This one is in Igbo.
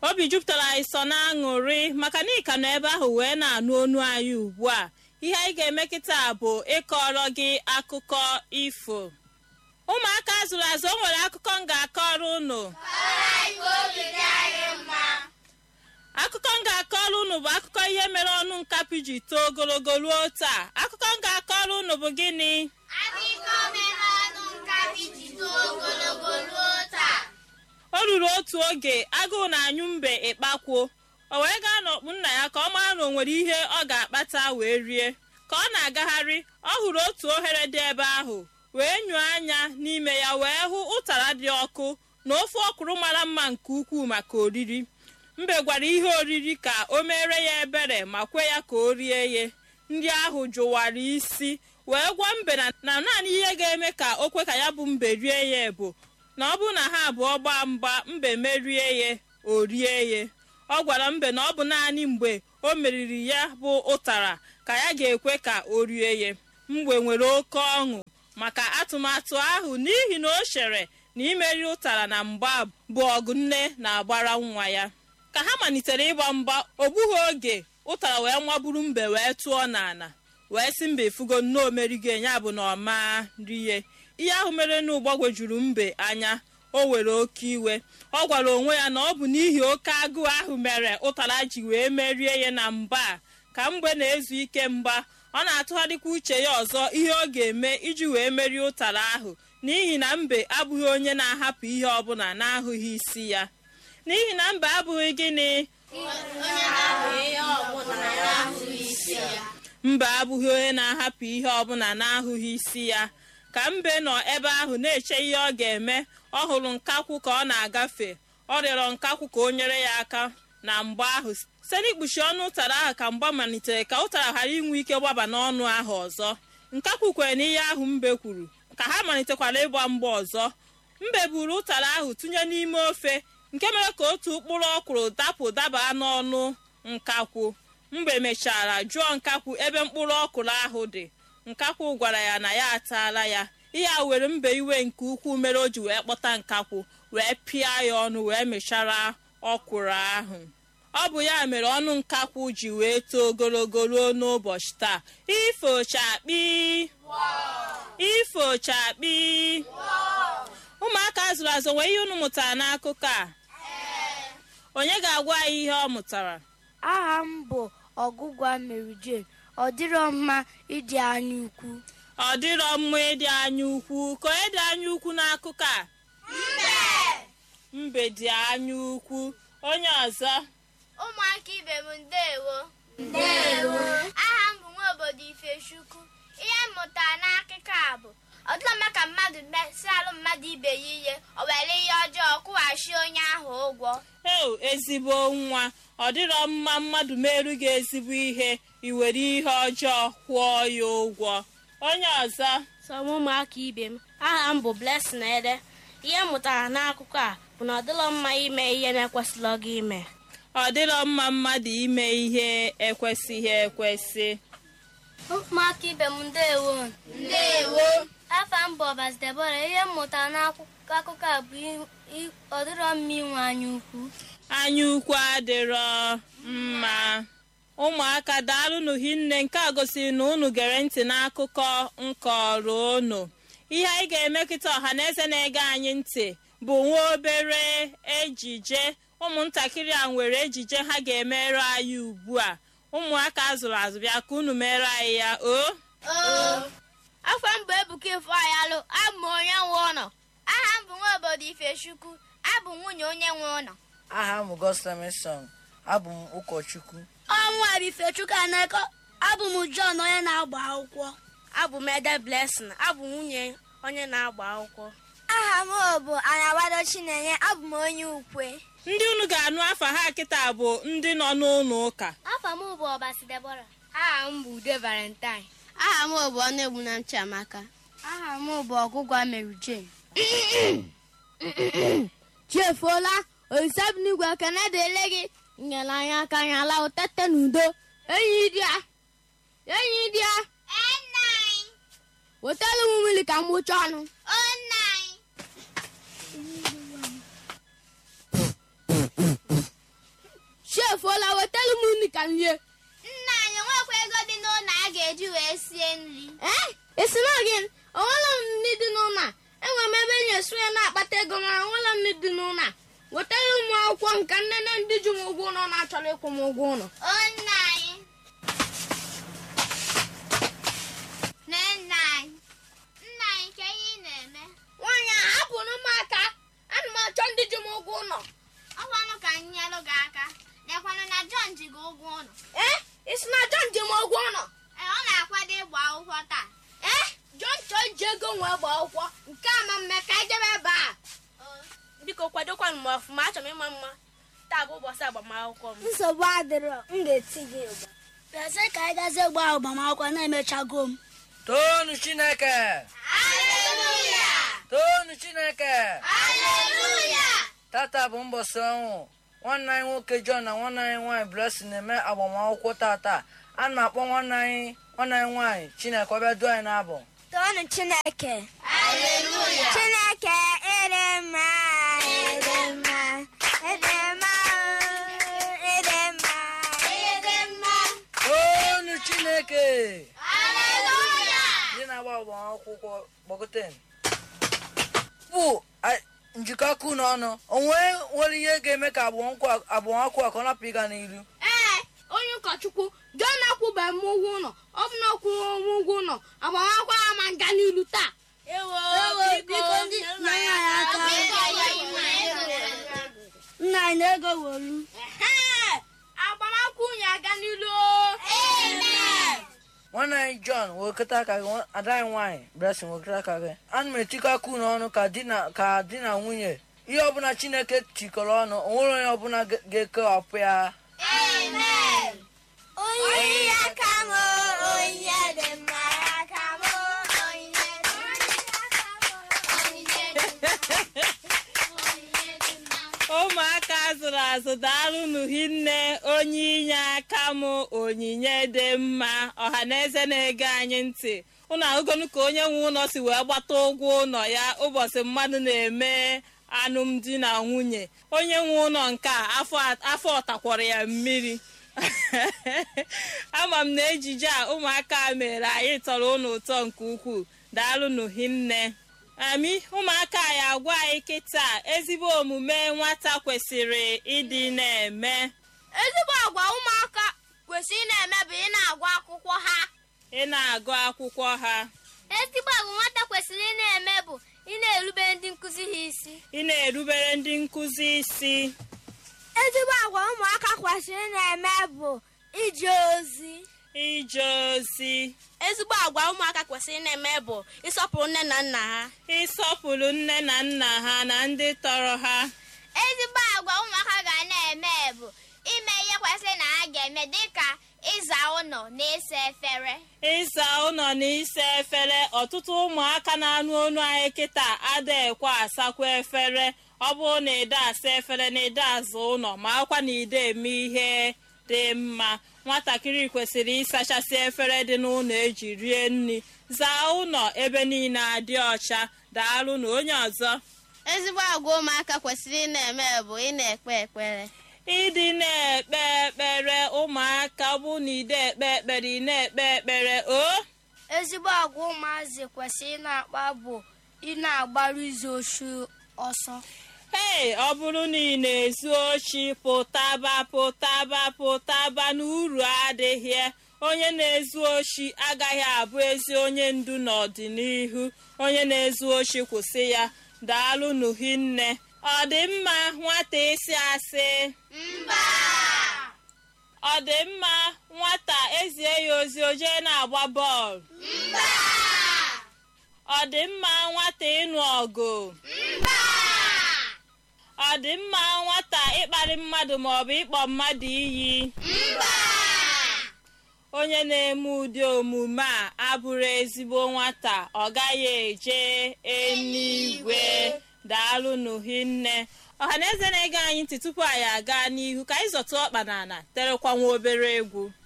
obi jupụtara anyị sọ na aṅụrị maka na ịka nọ ebe ahụ wee na-anụ onu anyị ugbu a ihe anyị ga-eme kịta bụ ịkọrọ gị akụkọ ifo ụmụaka zụrụ azụ o nwere akụkọ m ga-akọrọ unu akụkọ m ga-akọrọ unu bụ akụkọ ihe mere ọnụ nkapị ji too ogologo ruo taa akụkọ m ga-akọrọ unu bụ gịnị Akụkọ mere ọnụ nkapi ji too ogologo ruo taa. o ruru otu oge agụụ na-anyụ mbe ịkpakwuo o wee gaa n'ọkpụ nna ya ka ọ mara na o nwere ihe ọ ga-akpata wee rie ka ọ na-agagharị ọ hụrụ otu ohere dị ebe ahụ wee nyụọ anya n'ime ya wee hụ ụtara dị ọkụ na ofe ọkwụrụ mara mma nke ukwuu maka oriri mbe gwara ihe oriri ka o mere ya ebere ma kwe ya ka o rie ye ndị ahụ jụwara isi wee gwa mbe na na naanị ihe ga-eme ka o kwe ka ya bụ mbe rie ya bụ na ọ bụrụ na ha abụọ gbaa mgba mbe merie ya o rie ya ọ gwara mbe na ọ bụ naanị mgbe o meriri ya bụ ụtara ka ya ga-ekwe ka o rie ya mgbe nwere oke ọṅụ maka atụmatụ ahụ n'ihi na o chere na imeri ụtara na mgba bụ ọgụ nne na-agbara nwa ya ka ha malitere ịgba mgba o gbughị oge ụtara wee nwaburu mbe wee tụọ n'ala wee sị mbe fugo nnọọ merigo ya bụ na ọ maa rie ihe ahụ mere na gbagwojuru mbe anya o were oke iwe ọ gwara onwe ya na ọ bụ n'ihi oke agụụ ahụ mere ụtara ji wee merie ya na mgba a ka mgbe na-ezu ike mgba ọ na-atụgharịkwa uche ya ọzọ ihe ọ ga-eme iji wee merie ụtara ahụ n'ihi na mbe abụghị onye na-ahapụ ihe ọbụla na-ahụghị isi ya n'ihi na mbe abụghị gịnị mbe abụghị onye na-ahapụ ihe ọbụla na-ahụghị isi ya ka mbe nọ ebe ahụ na-eche ihe ọ ga-eme ọ hụrụ nkakwụ ka ọ na-agafe ọ rịọrọ nkakwụ ka o nyere ya aka na mgba ahụ site n'ikpuchi ọnụ ụtara ahụ ka mgba malitere ka ụtara ghara inwe ike gbaba n'ọnụ ahụ ọzọ nkakwụ kwere n'ihe ahụ mbe kwuru ka ha malitekwara ịgba mgba ọzọ mbe buru ụtara ahụ tụnye n'ime ofe nke mere ka otu ụkpụrụ ọkwụrụ dapụ daba n'ọnụ nkakwụ mgbe mechara jụọ nkakwụ ebe mkpụrụ ọkwụrụ ahụ dị nkakwụ gwara ya na ya ataala ya ihe a were mbe iwe nke ukwuu mere o ji wee kpọta nkakwụ wee pịa ya ọnụ wee mechara ọkwụrụ ahụ ọ bụ ya mere ọnụ nkakwụ ji wee too ogologo ruo n'ụbọchị taa ifochakpi ifochakpi ụmụaka zụrụ azụ nwee ihe unu mụtara n'akụkọ a onye ga-agwa anyị ihe ọ mụtara aha m bụ ọgụgwa Mary Jane ọ dịrọ mma ịdị anya ukwu ọ dịrọ mma ịdị anya ukwu ka onye dị anya ukwu n'akụkọ a mbe dị anya ukwu onye ọzọ Ụmụaka ibe m ndeewo. Ndeewo. Aha m bụ nwa obodo Ifechukwu. Ihe m mụtara n'akụkọ a bụ ọ dịla mma ka mmadụ mesị alụ mmadụ ibe ya ihe o were ihe ọjọọ kwụghachi onye ahụ ụgwọ. eo ezigbo nwa ọ dịrọ mma mmadụ merụ gị ezigbo ihe iwere ihe ọjọọ kwụọ ya ụgwọ onye ọzọ sọ m ụmụaka ibe m aha m bụ Blessing Ede ihe m mụtara n'akụkọ a bụ na ọ dịlọ mma ime ihe na-ekwesịrị gị ime ọ dịrọ mma mmadụ ime ihe ekwesịghị ekwesị ụmụaka ibe m ndeewo Ndeewo. afa m bụ Ọbasi Debora ihe m mụtara n'akụkọ a bụ i- ọ dịrọ mma inwe anya ukwu anya ukwu adịrọ mma ụmụaka daalụnụ hinne nke a gosiri na unu gere ntị n'akụkọ nkọrọ unu ihe anyị ga-eme kịta ọha na eze na-ege anyị ntị bụ nwa obere ejije ụmụntakịrị a nwere ejije ha ga-emere anyị ugbu a ụmụaka azụrụ azụ bịa ka unu mere anyị ya o Afọ m bụ Ebuka Ifeanyalụ abụ m onye nwe ụlọ aha m bụ nwa obodo Ifechukwu abụ m nwunye onye nwe ụlọ aha m goslemeson abụ m ụkọchukwu ọnwa bụ Ifechukwu Aneko abụ m John onye na-agba akwụkwọ abụ m Ede Blessing abụ m nwunye onye na-agba akwụkwọ aha m bụ Anabado Chinenye abụ m onye ukwe ndị unu ga-anụ afa ha kịta bụ ndị nọ n'ụlọ ụka afa m bụ Ọbasi Debora aha m bụ Ude Valentine aha m bụ Ọnụegbu na Chiamaka aha m bụ ọgụgwa Mary Jane chefuola olisabinigwe ekene dịle gị nyere anyị aka anyị ala ụtete n'udo enyi dị ya enyi dị ya wetara m mmiri ka m gbụcha ọnụ ka nrie nna anyị nwekwa ego dị n'ụlọ a ga-eji wee sie nri ee esi na gị onwere m nri dị n'ụlọ a enwere m ebe enyi esu ya na-akpata ego mana onwere m nri dị n'ụlọ a wetara ụmụ akwụkwọ nka nnene ndị ji m ụgwọ ụlọ na-achọrọ ịkwụ m ụgwọ ụlọ o nna anyị nne nna anyị nna anyị ka ihe ị na-eme nwaanyị a hapụrụ m aka ana m achọ ndị ji m ụgwọ ụlọ ọkwanụ ka m nyelụ gị aka lekwanụ na John ji gị ụgwọ ụlọ ee isi na John ji m ụgwọ ụlọ ee ọ na-akwado ịgba akwụkwọ taa ee John chọọ iji ego nwee gba akwụkwọ nke a ma mme ka anyị jebe ebe a biko kwadokwanụ m ọfụma achọrọ m ịma mma taa bụ ụbọchị agbamakwụkwọ m nsogbu adịrọ m ga-eti gị ụgba bịazie ka anyị gazie gba agbamakwụkwọ na-emechago m toonu chineke aleluya toonu chineke aleluya tata bụ mbọsị ọnwụ nwanne anyị nwoke john na nwanne anyị nwaanyị blessing na-eme agbamakwụkwọ tata a na-akpọ nwanne anyị nwanne anyị nwaanyị chineke ọbịa duo anyị n'abụ toonu chineke aleluya chineke ịdị mma ịdị mma ịdị mma ịdị mma ịdị mma toonu chineke aleluya ndị na-agba agbamakwụkwọ gbagote bụ a- njikọ aka unu ọnụ onwe nwere ihe ga-eme ka agbamakwụkwọ a ka ọ napụ ịga n'iru ee onye ụkọchukwu John akwụbeghị m ụgwọ ụlọ ọ bụ na ọ kwụrụ m ụgwọ ụlọ agbamakwụkwọ ha ma nga n'ilu taa ewo Ewo, biko ndị nna ya aka nna anyị ego wolu Ee, agbamakwụkwọ unyi aga n'ilu nwanne anyị john wekọta aka gị nwa- ada anyị nwaanyị blessing wekọta aka gị ana m etikọ aka unu ọnụ ka di na ka di na nwunye ihe ọbụla chineke tikọrọ ọnụ onwere onye ọbụla ga- ga-ekewapụ ya onye ya ka m onye dị mma ya ka m ụmụaka zụrụ azụ daalụnụ hinne onye inye aka m onyinye dị mma ọha na eze na-ege anyị ntị ụnụ ahụgonu ka onye nwe ụlọ si wee gbata ụgwọ ụlọ ya ụbọchị mmadụ na-eme alụmdi na nwunye onye nwe ụlọ nke a afọ afọ ọtakwara ya mmiri ama m na ejije a ụmụaka mere anyị tọrọ ụnụ ụtọ nke ukwuu daalụnụ hinne ami ụmụaka ya agwa anyị kịta ezigbo omume nwata kwesịrị ịdị na-eme ezigbo agwa ụmụaka kwesịrị ị na-eme bụ ị na-agụ akwụkwọ ha ị na-agụ akwụkwọ ha ezigbo agwa nwata kwesịrị ị na-eme bụ ị na-erube ndị nkụzi ha isi ị na-erubere ndị nkụzi isi ezigbo agwa ụmụaka kwesịrị ị na-eme bụ ije ozi ije ozi ezigbo agwa ụmụaka kwesịrị ị na-eme bụ ịsọpụrụ nne na nna ha ịsọpụrụ nne na nna ha na ndị tọrọ ha ezigbo agwa ụmụaka ga na-eme bụ ime ihe kwesịrị na ha ga-eme dịka ịza ụlọ na ịsa efere ịsa ụlọ na ịsa efere ọtụtụ ụmụaka na-anụ onu anyị kịta adịghịkwa asakwa efere ọ bụrụ na ide asa efere na ide aza ụlọ ma akwa na ide eme ihe dị mma nwatakịrị kwesịrị ịsachasị efere dị n'ụlọ eji rie nri zaa ụlọ ebe niile adị ọcha daalụ na onye ọzọ ezigbo agwa ụmụaka kwesịrị ị na-eme bụ ị na-ekpe ekpere ịdị na-ekpe ekpere ụmụaka ọ bụ na ide ekpe ekpere ị na-ekpe ekpere o ezigbo agwa ụmụazị kwesịrị ị na-akpa bụ ị na-agbaru izu oshi ọsọ ee ọ bụrụ na ị na-ezu ochi pụtaba pụtaba pụtaba na uru adịghị onye na-ezu ochi agaghị abụ ezi onye ndu n'ọdịnihu onye na-ezu ochi kwụsị ya daalụ n'uhinne ọ dị mma nwata ịsị asị mba ọ dị mma nwata ezie ya ozi o jee na-agba bọọlụ mba ọ dị mma nwata ịnụ ọgụ mba ọ dị mma nwata ịkparị mmadụ maọbụ ịkpọ mmadụ iyi mba onye na-eme ụdị omume a abụrụ ezigbo nwata ọ gaghị eje eluigwe daalụ n'uhinne ọhaneze na-ege anyị ntị tupu anyị aga n'ihu ka anyị zọtụ ọkpa n'ala terekwa nwa obere egwu